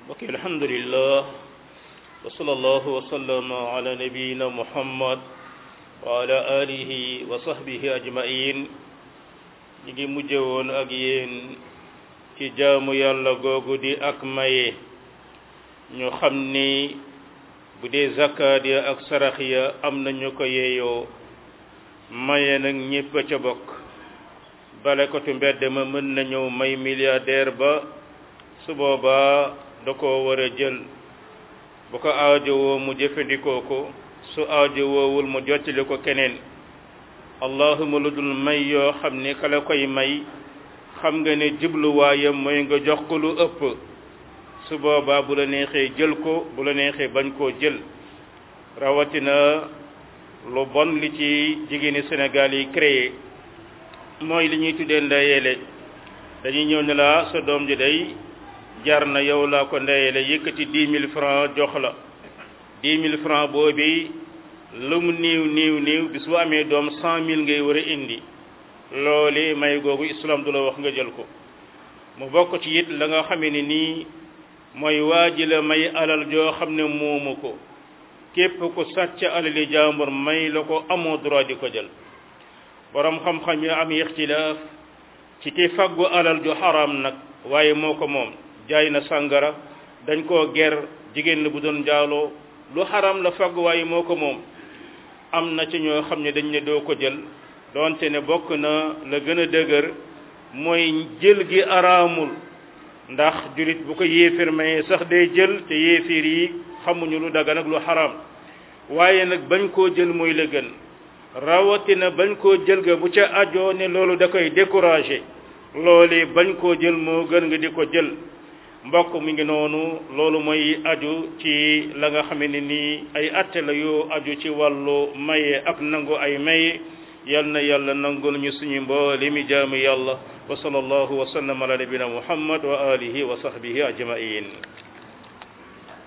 ok alhamdulillah wa sallallahu wa sallama ala nabiyina muhammad wa ala alihi wa sahbihi ajmain ñi ngi mujje woon ak yéen ci jaamu yàlla googu di ak maye ñu xam ni bu dee zakkaat ya ak sarax ya am na ñu ko yeeyoo maye nag ñépp a ca bokk bale ko tu mbedd ma mën na ñëw may milliardaire ba su boobaa da ko war a jël bu ko aajowoo mu jëfandikoo ko su aajowoowul mu jottali ko keneen allahuma lu dul may yoo xam ne kala koy may xam nga ne jubluwaayam mooy nga jox ko lu ëpp su boobaa bu la neexee jël ko bu la neexee bañ koo jël rawatina lu bon li ci jigéeni Sénégal yi créé mooy li ñuy tuddee ndayeele dañuy ñëw ne la sa doom ji day jar na yow laa ko ndayeele yëkkati dix mille francs jox la dix mille francs boobi lu mu niiw niiw niiw bis bu amee doom cent mille ngay war a indi loole may googu islam du la wax nga jël ko mu bokk ci it la nga xamee ne nii mooy waa ji la may alal joo xam ne moomu ko képp ku sàcc alali jàmbur may la ko amoo droit di ko jël borom xam-xam yi am ixtilaaf ci ki faggu alal ju xaraam nag waaye moo ko moom jaay na sàngara dañ koo ger jigéen la bu doon njaaloo lu xaraam la faggu waaye moo ko moom am na ci ñoo xam ne dañ ne doo ko jël doonte ne bokk na la gën a dëgër mooy jël gi araamul ndax julit bu ko yéefir mayee sax day jël te yéefir yi xamuñu lu dagan ak lu xaraam waaye nag bañ koo jël mooy la gën rawatina bañ koo jël ga bu ca ajoo ne loolu da koy découragé loolu bañ koo jël moo gën nga di ko jël mbokk mi ngi noonu loolu mooy aju ci la nga xam ne nii ay atte la yu aju ci wàllu maye ak nangu ay maye yal na yàlla nangul ñu suñu mboole mi jaamu yàlla wa sallallahu wa sallam ala nabina muhammad wa alihi wa sahbihi ajmain